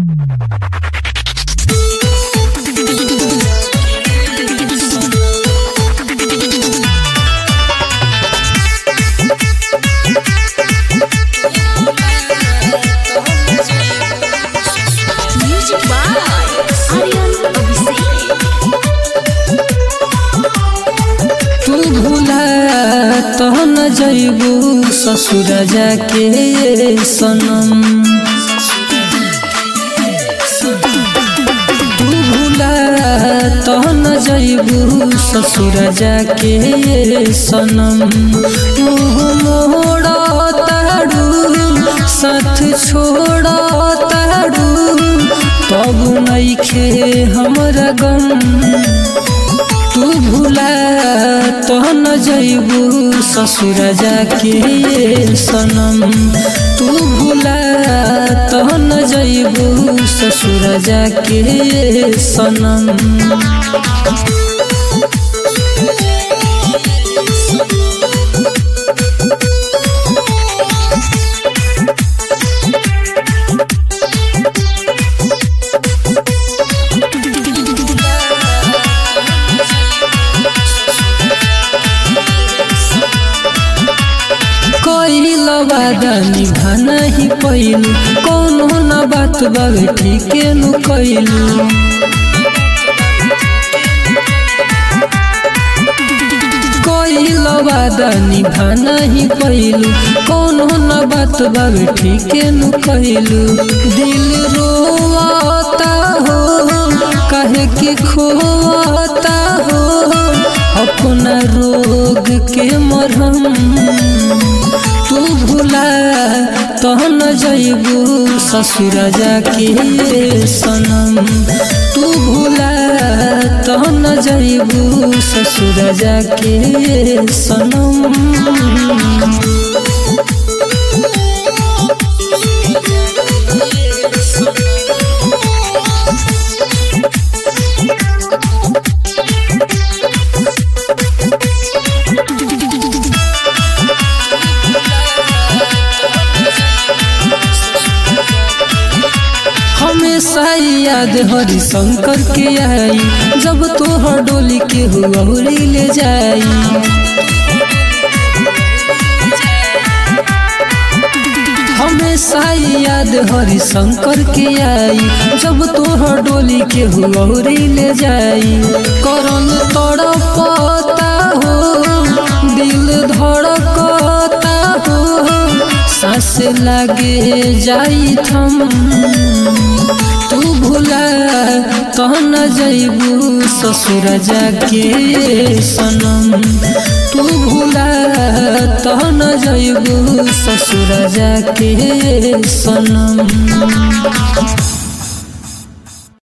Music by Aryan Abhishek. तू भूला तो न जइबू ससुर जाके सनम तू भूला तो न जइबू ससुर जाके सनम मुँह मोड़ा ताड़ू साथ छोड़ा ताड़ू तब नइखे हमरा गम तू भूला तो न जइबू ससुर जाके सनम तू भूला तो न जइबू ससुर जाके सनम कइल वादा निभा नहीं पैल कौनो न बात बावे ठीके नु कैलू कइल वादा निभा नहीं पैलू कौनो न बात बावे ठीके नु कैलू दिल रोता हो कहे कि खोता हो अपना रोग के मरहम तू भूला तो न जइबू ससुर जाके सनम तू भूला तो न जइबू ससुर जाके सनम हमेशा याद हरि शंकर के आई जब तोहर डोली के हुआ ले जाई हमेशा याद हरि शंकर के आई जब तोहर डोली के हुआ ले जाई करन तड़पता हो दिल धड़कता हो सांस लागे जाई थम तू भूला तो न जइबू ससुर जाके सनम तू भूला तो न जइबू ससुर जाके सनम